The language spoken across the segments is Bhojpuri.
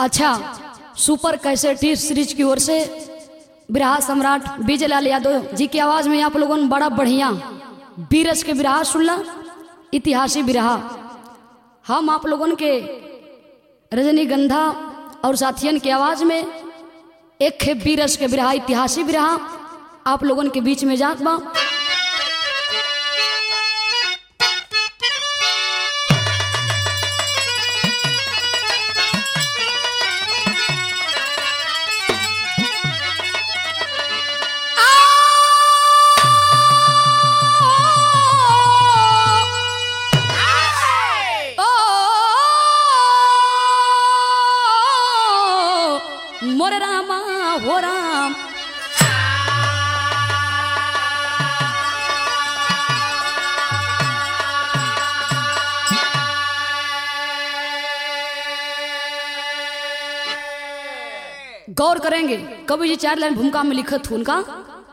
अच्छा सुपर कैसेटी सीरीज की ओर से बिरहा सम्राट विजय लाल यादव जी की आवाज में आप लोगों ने बड़ा बढ़िया बीरस के बिरहा सुनला इतिहासी बिरहा हम आप लोगों के रजनीगंधा और साथियन की आवाज में एक खे बीरस के बिरहा इतिहासी बिरहा आप लोगों के बीच में जात बा मोरे रामा हो राम गौर करेंगे कवि जी चार लाइन भूमिका में लिखत हूं उनका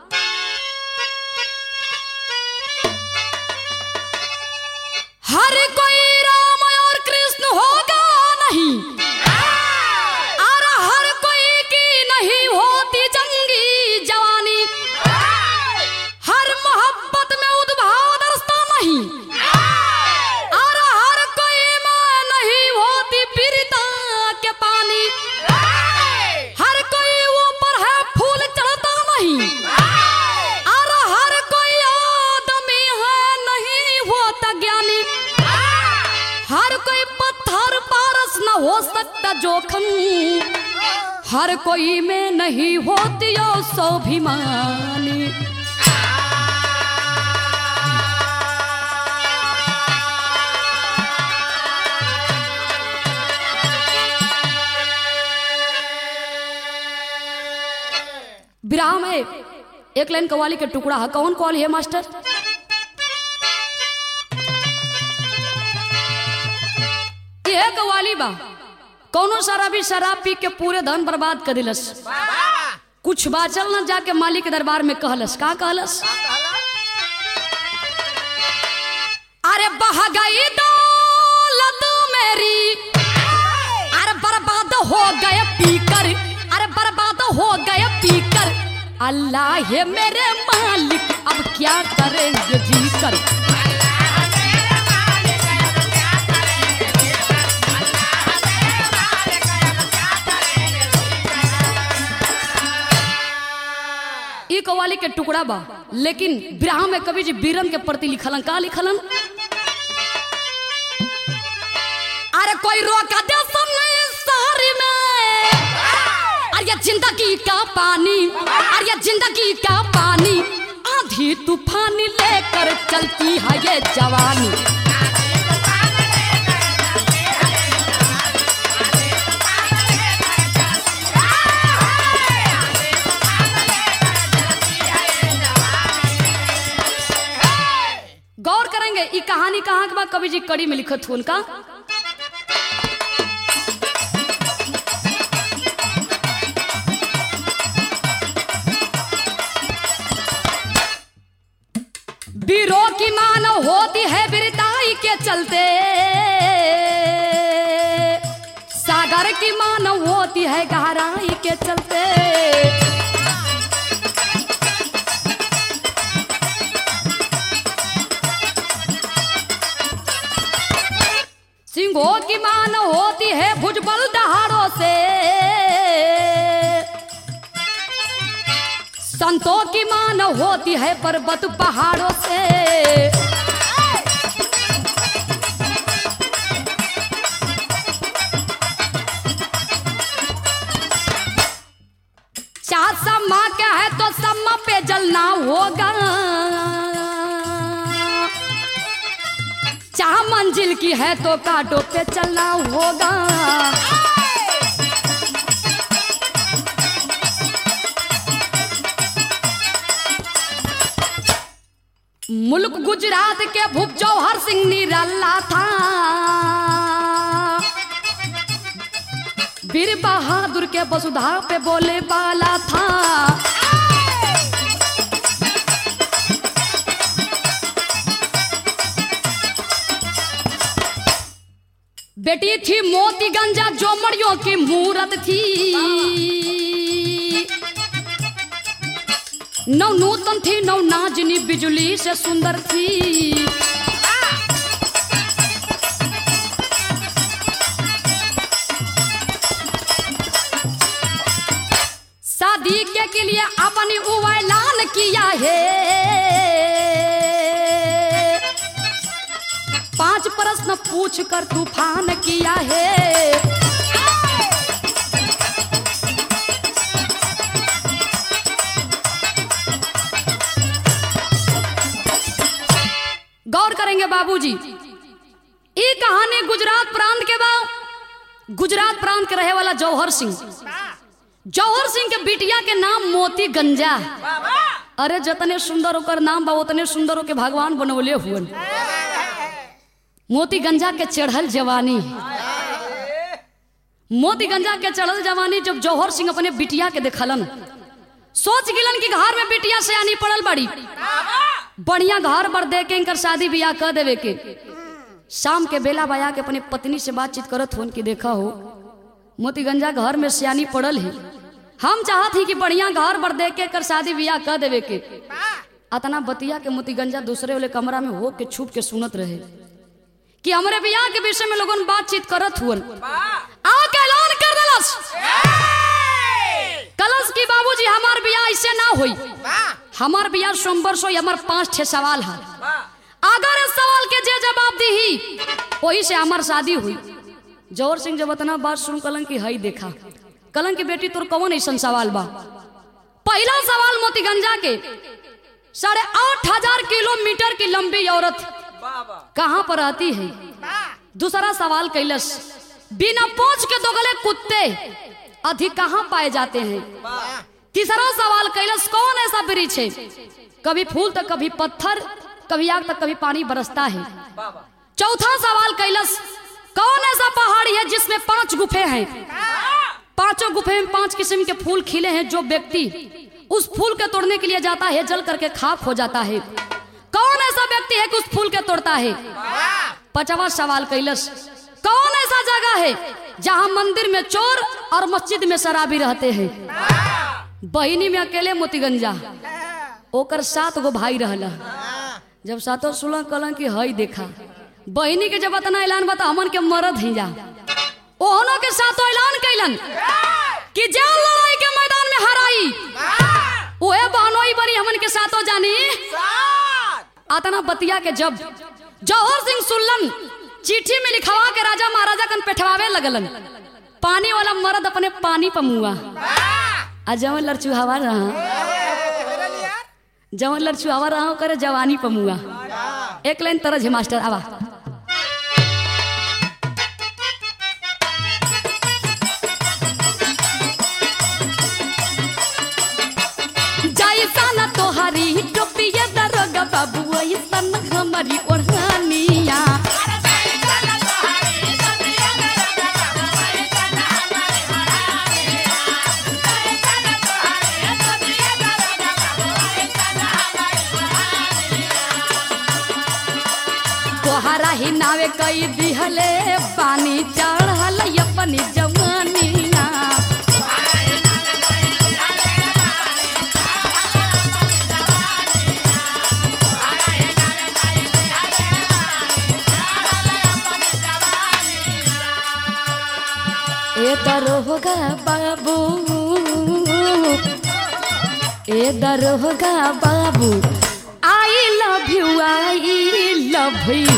हर कोई राम और कृष्ण होगा नहीं और हर कोई की नहीं होती जंगी जवानी हर मोहब्बत में उद्भाव दरसता नहीं और हर कोई में नहीं होती पीड़िता के पानी हर कोई ऊपर है फूल चढ़ता नहीं और हर कोई आदमी है नहीं होता ज्ञानी हर कोई पत्थर पारस न हो सकता जोखम हर कोई में नहीं होती यो स्वाभिमानी विराह में एक लाइन कवाली के टुकड़ा है कौन कवाली है मास्टर ये कवाली बा कौनो शराबी शराब पी के पूरे धन बर्बाद कर दिलस कुछ बाचल न जाके मालिक के दरबार में कहलस का कहलस अरे बह गई दौलत मेरी अरे बर्बाद हो गए पीकर अरे बर्बाद हो गए पीकर अल्लाह है मेरे मालिक अब क्या करेंगे जी कर ई कवाली के टुकड़ा बा लेकिन विराह में कवि जी बीरन के प्रति लिखलन का लिखलन अरे कोई रोका दे नहीं सारी में अरे ये जिंदगी का पानी अरे ये जिंदगी का पानी आधी तूफान लेकर चलती है ये जवानी गौर करेंगे ये कहानी कहाँ के बाद कवि जी कड़ी में लिखत हूँ उनका वीरों की मान होती है बिरताई के चलते सागर की मान होती है गहराई के चलते सिंहों की मान होती है भुजबल दहाड़ों से संतों की मान होती है पर्वत पहाड़ों से चार सम्मा क्या है तो सम्मा पे जलना होगा चाह मंजिल की है तो कांटों पे चलना होगा मुल्क गुजरात के भूप जौहर सिंह निरल्ला था वीर बहादुर के वसुधा पे बोले वाला था बेटी थी मोती गंजा जो मड़ियों की मूरत थी नौ नूतन थी नौ नाजनी बिजली से सुंदर थी शादी के, के लिए अपनी वो ऐलान किया है पांच प्रश्न पूछ कर तूफान किया है गौर करेंगे बाबूजी ये कहानी गुजरात प्रांत के बा गुजरात प्रांत के रहे वाला जौहर सिंह जौहर सिंह के बिटिया के नाम मोती गंजा अरे जतने सुंदर होकर नाम बा उतने सुंदर होके भगवान बनवले हुए मोती गंजा के चढ़ल जवानी मोती गंजा के चढ़ल जवानी जब जौहर सिंह अपने बिटिया के देखलन सोच गिलन कि घर में बिटिया से आनी पड़ल बड़ी बढ़िया घर पर दे के इनकर शादी ब्याह कर देवे के शाम के बेला बया के अपने पत्नी से बातचीत करत हो कि देखा हो मोतीगंजा घर में सियानी पड़ल है हम चाहत ही कि बढ़िया घर पर दे के कर शादी ब्याह कर देवे के अतना बतिया के मोतीगंजा दूसरे वाले कमरा में हो के छुप के सुनत रहे कि हमरे ब्याह के विषय में लोगन बातचीत करत हुअन आके ऐलान कर दलस कलश की बाबूजी हमार ब्याह ऐसे ना होई हमार ब्याह सोमवार सो हमार पांच छह सवाल है अगर इस सवाल के जे जवाब दी वही से हमार शादी हुई जौहर सिंह जब इतना बात सुन कलन की हई देखा कलन की बेटी तोर कौन ऐसा सवाल बा पहला सवाल मोतीगंजा के साढ़े आठ हजार किलोमीटर की लंबी औरत कहाँ पर रहती है दूसरा सवाल कैलस बिना पोछ के दोगले कुत्ते अधिक कहाँ पाए जाते हैं तीसरा सवाल कैलस कौन ऐसा वृक्ष है कभी फूल तो कभी पत्थर कभी आग तक कभी पानी बरसता है चौथा सवाल कैलस कौन ऐसा पहाड़ी है जिसमें पांच गुफे हैं पांचों गुफे में पांच किस्म के फूल खिले हैं जो व्यक्ति उस फूल के तोड़ने के लिए जाता है जल करके खाक हो जाता है कौन ऐसा व्यक्ति है कि उस फूल के तोड़ता है पचवा सवाल कैलस कौन ऐसा जगह है जहां मंदिर में चोर और मस्जिद में शराबी रहते हैं बहिनी में अकेले मोतीगंजा ओकर सात गो भाई रहला जब सातो सुलह कलन की हई देखा बहिनी के जब इतना ऐलान बता हमन के मरद ही जा ओहनो के सातो ऐलान कैलन कि जा लड़ाई के मैदान में हराई ओए बहनोई बड़ी हमन के सातो जानी आतना बतिया के जब जौहर सिंह सुल्लन चिट्ठी में लिखवा के राजा महाराजा कन पेठवावे लगलन पानी वाला मर्द अपने पानी पर मुआ आ जवन लड़चुहावा रहा जवन लड़चुहावा रहा करे जवानी पर मुआ एक लाइन तरह मास्टर आवा जैसा न तोहरी टोपिया दरोगा बाबू ऐसा न हमारी ओढ़निया तोहरा ही नावे कई दिहले पानी चढ़ल अपनी जवानिया ए दरोगा बाबू ए दरोगा बाबू I love you I love you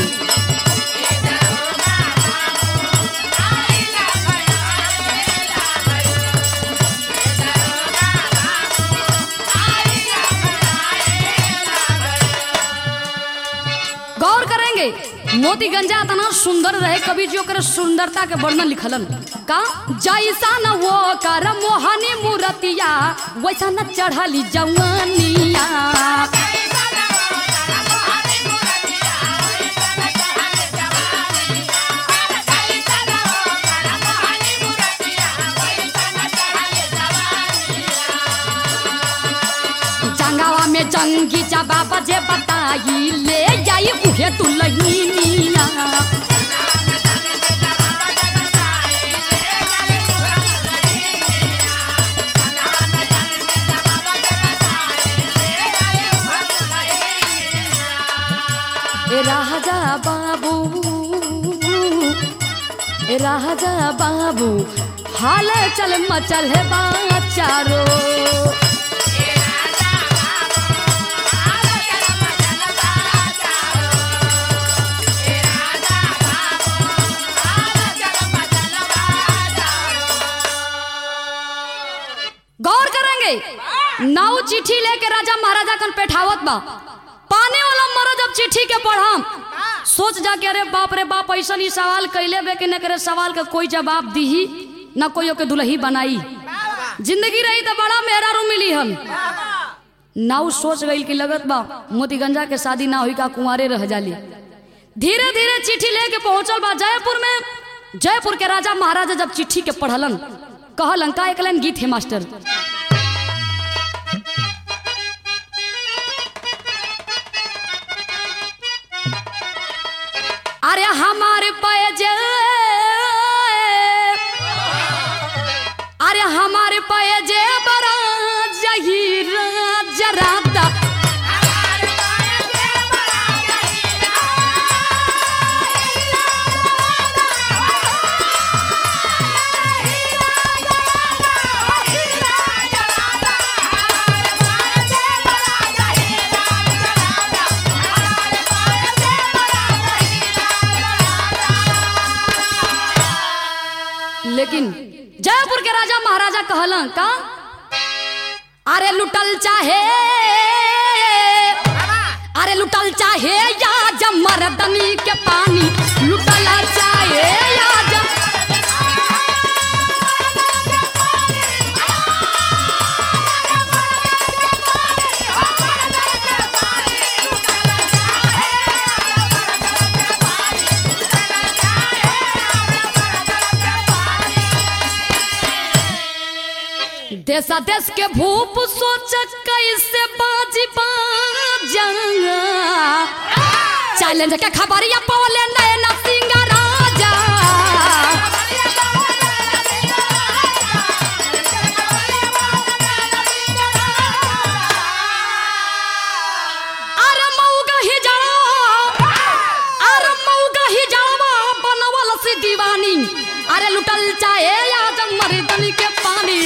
गौर करेंगे मोती गंजा इतना सुंदर रहे कवि जी ओकर सुंदरता के वर्णन लिखलन का जैसा न वो कर मोहनी मूरतिया वैसा न चढ़ली जवानिया जंगावा में जंगी जबा बजे बताई ले जाई उहे तू लहीनिया ए राजा बाबू हाल चल मचल है बाचारो गौर करेंगे नाव चिट्ठी लेके राजा महाराजा कन पेठावत बा पाने वाला मरा जब चिट्ठी के पढ़म सोच जा के अरे बाप रे बाप ऐसा ही सवाल कैले बे कि न करे सवाल का कोई जवाब दीही न कोई ओके दुल्ही बनाई जिंदगी रही तो बड़ा मेहरारू मिली हम नाव सोच गई कि लगत बा मोतीगंजा के शादी ना हुई का कुंवारे रह जाली धीरे धीरे चिट्ठी लेके पहुंचल बा जयपुर में जयपुर के राजा महाराजा जब चिट्ठी के पढ़लन कहलन का एक लाइन गीत है मास्टर अरे हमारे पैजे अरे हमारे पैजे बड़ा जहीरा जरादा लेकिन जयपुर के राजा महाराजा कहलन का अरे लुटल चाहे अरे लुटल चाहे या जब मर्दनी के पानी लुटल चाहे या जब देशा देश के भूप सोच कैसे बाजी बाजा चैलेंज के खबरिया पवले नयना सिंह राजा अरे मऊगा ही जावा अरे मऊगा ही जावा बनवल से दीवानी अरे लुटल चाहे या जब मर्दनी के पानी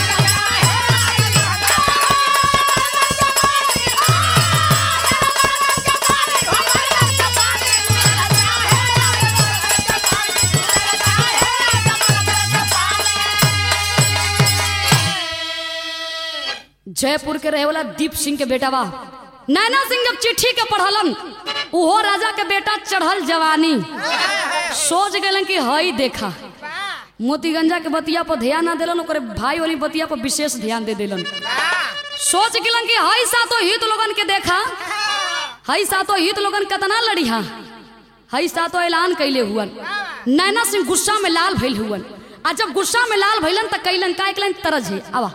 जयपुर के रहे वाला दीप सिंह के बेटा बा नैना सिंह जब चिट्ठी के पढ़लन उहो राजा के बेटा चढ़ल जवानी सोच गलन कि हई देखा मोतीगंजा के बतिया पर ध्यान ना दिलन ओकरे भाई वाली बतिया पर विशेष ध्यान दे दिलन सोच गलन कि हई सातो हित लोगन के देखा हई सातो हित लोगन कतना लड़ी हा हई सातो ऐलान कैले हुअन नैना सिंह गुस्सा में लाल भइल हुअन आ जब गुस्सा में लाल भइलन त कैलन का कैलन तरज है आवा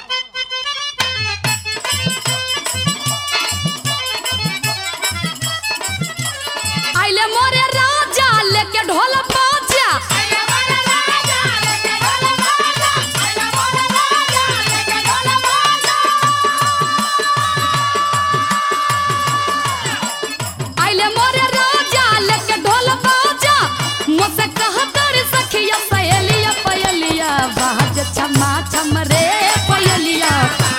आइले मोरे राजा लेके ढोल बाजा आइले मोरे राजा लेके ढोल बाजा मुझसे कहतर सखिया सहेलिया पयलिया बाज छमा छम रे पयलिया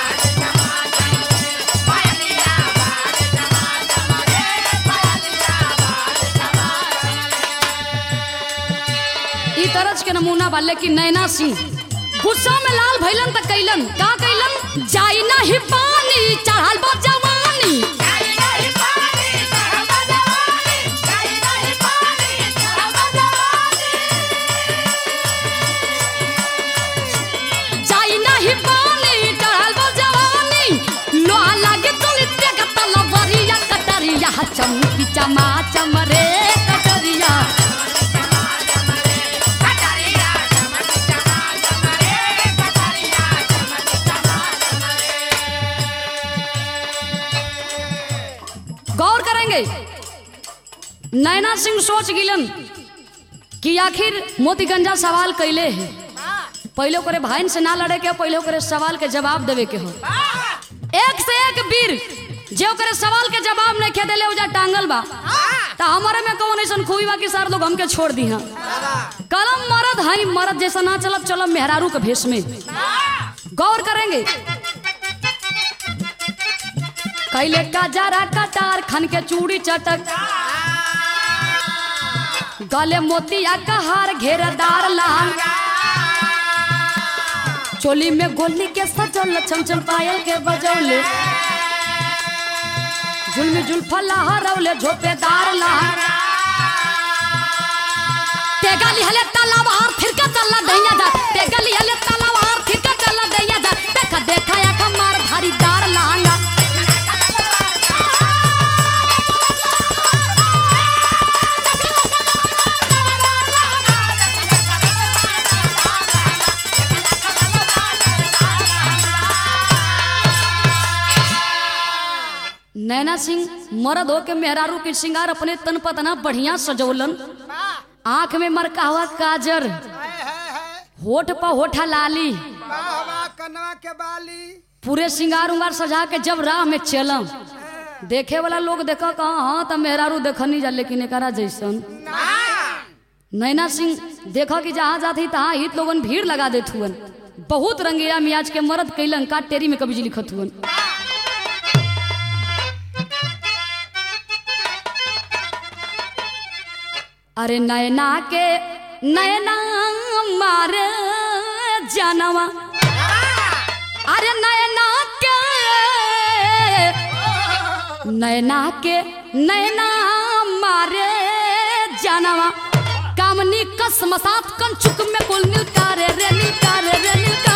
ई तरज के नमूना बा लेकिन नैना सिंह गुस्सा में लाल भैलन त कैलन का कैलन जाई नाही पानी चढ़ल बा जवानी जाई नाही पानी चढ़ल बा जवानी लोहा लागे तुलिते का तलवरिया कटरिया चमकी चमा चम रे कटरिया गौर करेंगे नैना सिंह सोच गिलन कि आखिर मोतीगंजा सवाल कैले है पहले ओकरे भाइन से ना लड़े के हो, पहले ओकरे सवाल के जवाब देवे के हो एक से एक वीर जे ओकरे सवाल के जवाब नहीं खे देले उजा टांगल बा तो हमारे में कौन ऐसा खूबी बाकी सार लोग हमके छोड़ दी हैं कलम मरद है मरद जैसा ना चलब चलब मेहरारू के भेष में गौर करेंगे कैले का जरा कटार खन के चूड़ी चटक गले मोतिया का हार घेरदार लाल चोली में गोली के सजल छम छम पायल के बजौले जुल्मी जुल्फा लहरौले झोपेदार लहर तेगा लिहले तालाब हार फिर के चला दैया जा तेगा लिहले तालाब हार फिर के चला दैया जा देखा देखा या कमार धारीदार लहंगा नैना सिंह मरद हो के मेहरारू के श्रृंगार अपने तन पतना बढ़िया सजौलन आंख में मरका हुआ काजर होठ पर होठा लाली कनवा के बाली पूरे श्रृंगार उंगार सजा के जब राह में चलम देखे वाला लोग देखा कहा हाँ तो मेहरारू देखनी जा लेकिन एकरा जैसन नैना सिंह देखा कि जहाँ जाती तहाँ हित लोगन भीड़ लगा देत हुअन बहुत रंगीला मियाज के मरद कैलन का टेरी में कभी लिखत हुअन अरे नैना के नैना मारे जानवा अरे नैना के नैना के नैना मारे जानवा कामनी कसम साथ कंचुक में कुल नीलका रे रे नीलका रे रे नीलका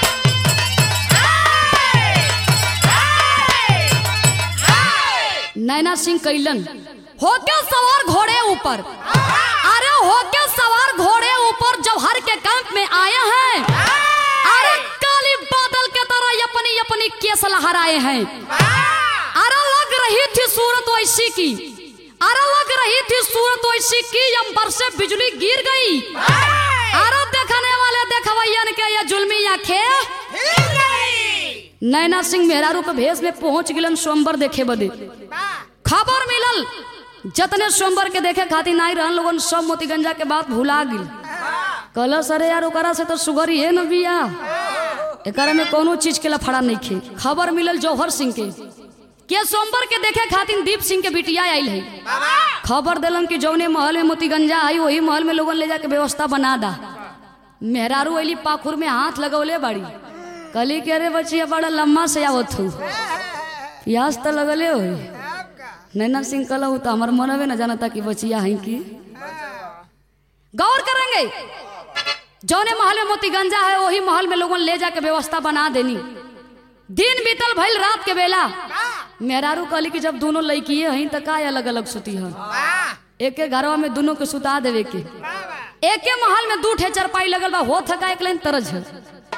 नैना सिंह कैलन होके सवार घोड़े ऊपर अरे होके सवार घोड़े ऊपर जौहर के कैंप में आए हैं अरे काली बादल के तरह अपनी अपनी केस लहराए हैं अरे लग रही थी सूरत वैसी की अरे लग रही थी सूरत वैसी की अंबर से बिजली गिर गई अरे देखने वाले देखवैयन के ये जुल्मी आंखें नैना सिंह मेहरारू के भेष में पहुंच गिलन सोमबर देखे बदे खबर मिलल जतने सोमबर के देखे खातिर नहीं रहन लोगन सब मोतीगंजा के बात भुला गिल कहल सरे यार ओकरा से तो सुगर ही है न बिया एकरा में कोनो चीज के लफड़ा नहीं खे खबर मिलल जौहर सिंह के के सोमबर के देखे खातिर दीप सिंह के बिटिया आयल है खबर दिलन कि जौने महल में मोतीगंजा आई वही महल में लोगन ले जाके व्यवस्था बना दा मेहरारू अली पाखुर में हाथ लगौले बाड़ी कहली कि अरे बचिया बड़ा लम्बा से आवत हूँ प्यास तो लगले हो नैना सिंह कहलू तो हमार मनवे न जानता कि बचिया है कि गौर करेंगे जौने महल में मोतीगंजा है वही महल में लोगन ले जाके व्यवस्था बना देनी दिन बीतल भइल रात के बेला मेहरारू कहली कि जब दोनों लड़की हैं तो का अलग अलग सुती है एक घरवा में दोनों के सुता देवे के एके महल में दू ठे चरपाई लगल बा हो थका एक लाइन तरज है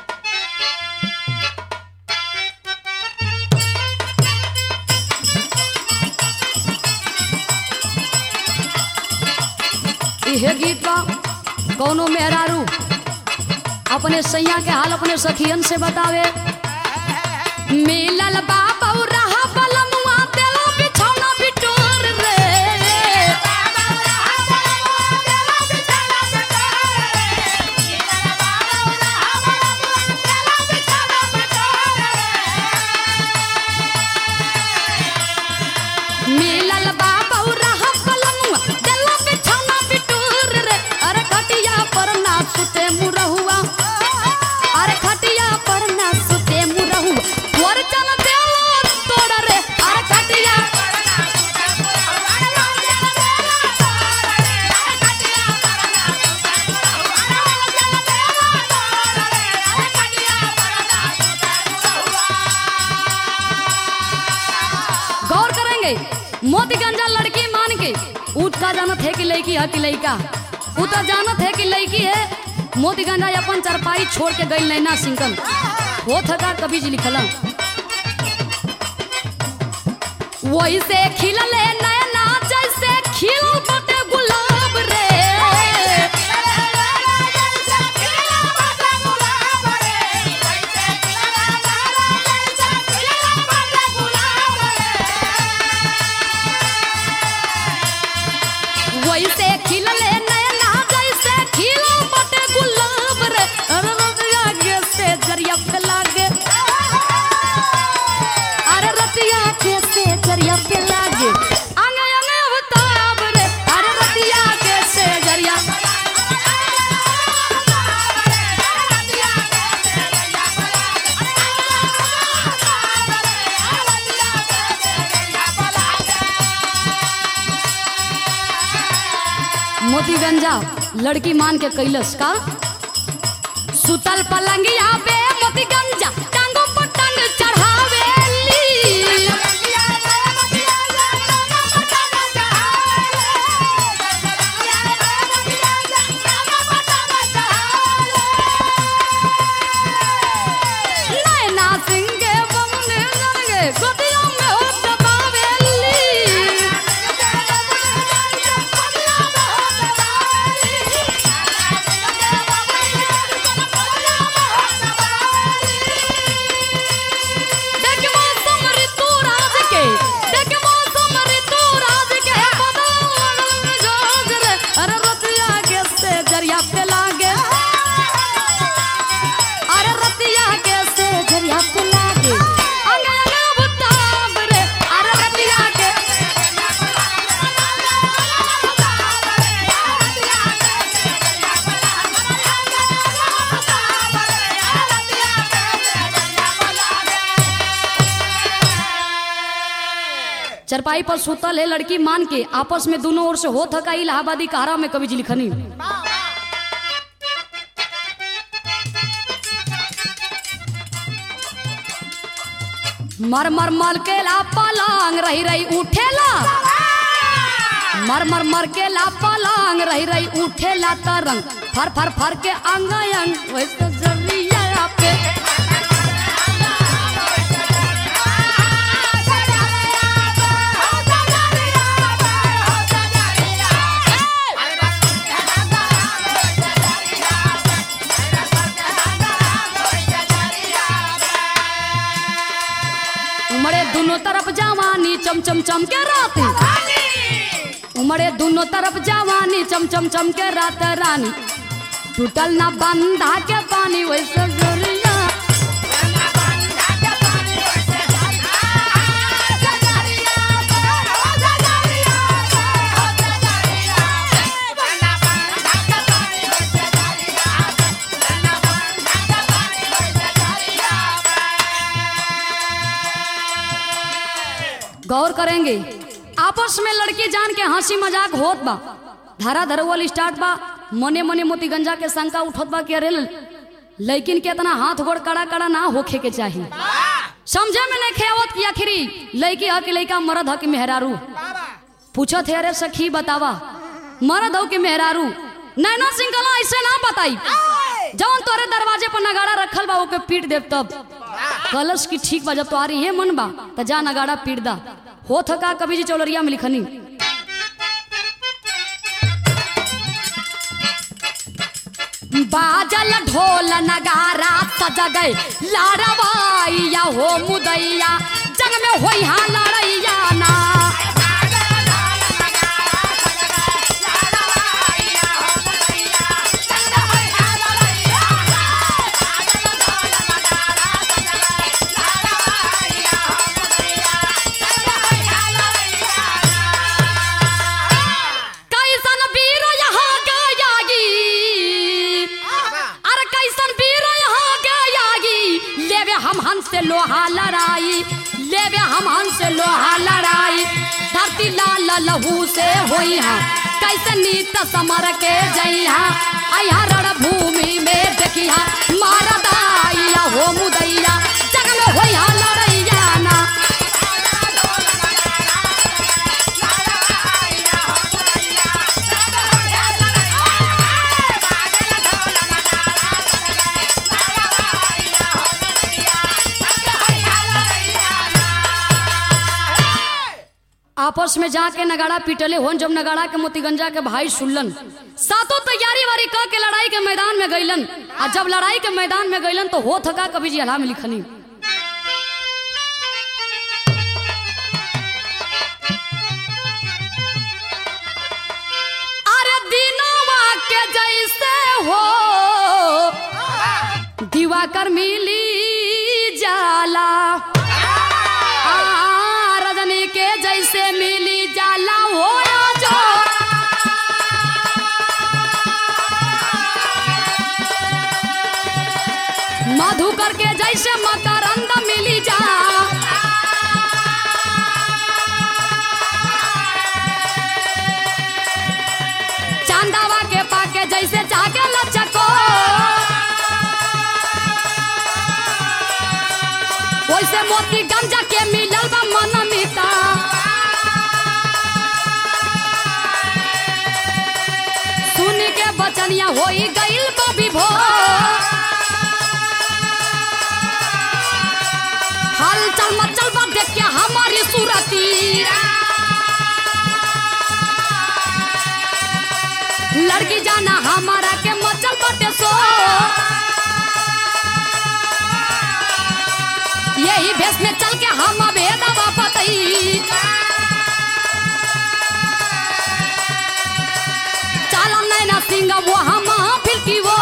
इहे गीत बा कौनो मेहरारू अपने सैया के हाल अपने सखियन से बतावे मिलल बाबा रहा बलमुआ देला बिछौना बिटोर रे मिलल बाबा रहा बलमुआ देला बिछौना बिटोर रे अरे खटिया पर ना सुते मुरहुआ अरे खटिया पर ना सुते मुरहुआ तोर चल देला तोड़ रे अरे खटिया गौर करेंगे मोतीगंजा लड़की मान के उठका जानत है कि लड़की है कि लड़का उतर जानत है कि लड़की है मोतीगंजा अपन चरपाई छोड़ के गई नैना सिंकन हो थका कभी जी लिखल वही से खिलले नैना जैसे खिल बटे गुलाब रे गंजा लड़की मान के कैलस का सुतल पलंगिया पे मोती गंजा टांगों पर टांग चढ़ावेली नैना सिंह के बमने लगे गोदिया में हो दबावेली देख मौसम ऋतु राज के देख मौसम ऋतु राज के बदल में जोज रे अरे रतिया के से जरिया पे लागे अरे रतिया के से जरिया पे लागे अंग अंग बुताब रे अरे रतिया के चरपाई पर सुतल है लड़की मान के आपस में दोनों ओर से होत हका इलाहाबादी कहारा में कवि जी लिखनी मर मर मर के ला पलंग रही रही उठेला मर मर मर के ला पलंग रही रही उठेला तरंग फर फर फर के अंग अंग वैसे जरिया पे उमड़े दोनों तरफ जवानी चम चम चम के राती उमड़े दोनों तरफ जवानी चम चम चम के रात रानी टूटल ना बंधा के पानी वैसे जोरिया गौर करेंगे आपस में लड़के जान के हंसी मजाक होत बा धारा धरवल स्टार्ट बा मने मने मोती गंजा के शंका उठत बा कि अरे लेकिन के इतना हाथ गोड़ कड़ा कड़ा ना होखे के चाहिए समझे में नहीं खेवत कि आखिरी लड़की ह कि लड़का मरद ह कि मेहरारू पूछत है अरे सखी बतावा मरद हो कि मेहरारू नैना सिंह कला ऐसे ना बताई जौन तोरे दरवाजे पर नगाड़ा रखल बा ओके पीट देव तब कलश की ठीक बा जब तुम्हारी है मन बा त जा नगाड़ा पीट दा हो थका कभी जी चौलरिया में लिखनी बाजल ढोल नगारा सज गए लारवाइया हो मुदैया जंग में होई हाँ लड़ैया ना कैसन वीर यहाँ गयागी अरे कैसन वीर यहाँ गयागी लेवे हम हंस से लोहा लड़ाई लेवे हम हंस से लोहा लड़ाई धरती लाल लहू से होई हा कैसे नीत समर के जइहा अया रण भूमि में देखिहा मारा दाइया हो मुदैया जग में होई हा लड़ैया ना आपस में जाके नगाड़ा पीटले होन जब नगाड़ा के मोतीगंजा के भाई सुनलन सातों तैयारी वारी क के लड़ाई के मैदान में गईलन आ जब लड़ाई के मैदान में गईलन तो हो थका कभी जी हला में लिखनी अरे दिनवा के जैसे हो दिवाकर मिली जाला आ, रजनी के जैसे मिली जाला हो जो मधुकर के जैसे मकरंद मिली जा चांदावा गंजा के मिलल बा मन मीता सुन के बचनिया होई गइल बा विभोर हल चल मचल बा देख के हमारी सूरती लड़की जाना हमारा के मचल बटे सो यही भेष में चल के हम भेदवा पतई चल नैना सिंह वो हम फिरकी वो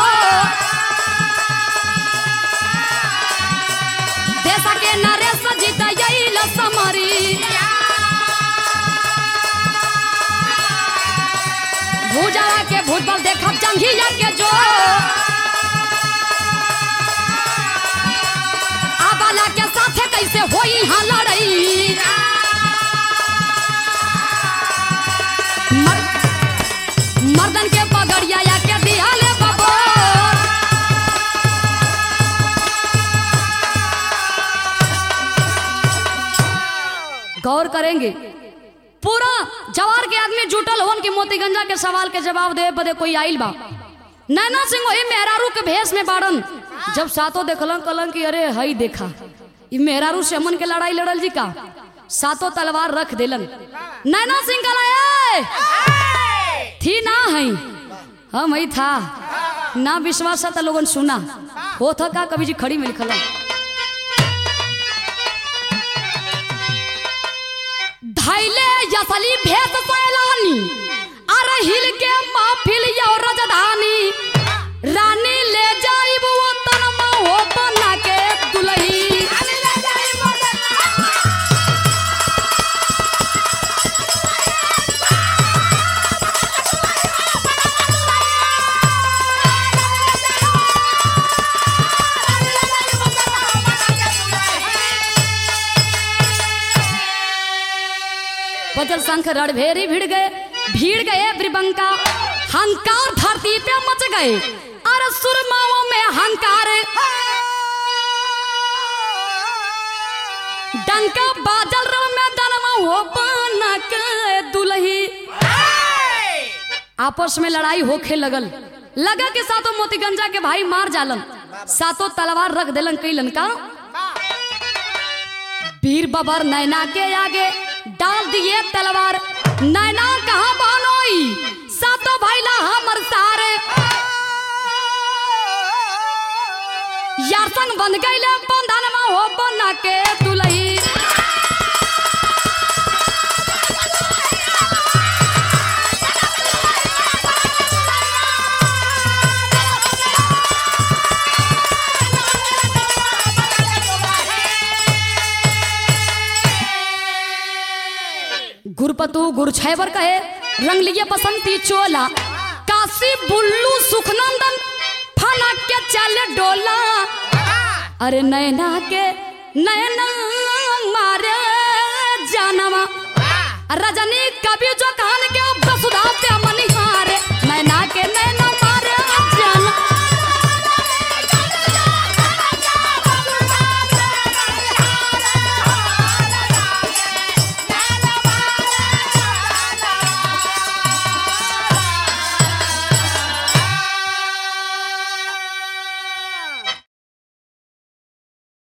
देश के नरेश जीत यही लसमरी भूजारा के भूतबल देखब जंघिया के जो आबाला के साथे कैसे होई हाँ लड़ई मर, मर्दन के पगड़िया या के दियाले बबो गौर करेंगे पूरा जवार के आदमी जुटल होन कि मोतीगंजा के सवाल के जवाब दे बदे कोई आइल बा नैना सिंह वही मेहरारू के भेष में बाड़न जब सातों देखलन कलन कि अरे हई देखा ई मेहरारू से अमन के लड़ाई लड़ल जी का सातों तलवार रख देलन नैना सिंह कला "ए, थी ना हई हम हई था ना विश्वास था लोगन सुना हो था का कभी जी खड़ी में लिखल धैले यसली भेष सैलानी अरे हिल के महफिल यो रजधानी रानी ले जाइब वतन में हो बना के दुलही बजल शंख रणभेरी भिड़ गए भीड़ गए ब्रिबंका हंकार धरती पे मच गए अरे सुरमाओं में हंकार डंका बाजल रण में दनवा हो बना के दुलही आपस में लड़ाई होखे लगल लगा के सातों मोतीगंजा के भाई मार जालन सातों तलवार रख देलन कैलन का वीर बबर नैना के आगे डाल दिए तलवार नैना कहाँ बानोई सातों भाईला हमर सारे यारसन बंध गईले बंधन में हो बना के दुलही गुरपतु गुरछैबर कहे रंग लिए बसंती चोला काशी बुल्लू सुखनंदन फना के चले डोला अरे नैना के नैना मारे जानवा रजनी कभी जो कान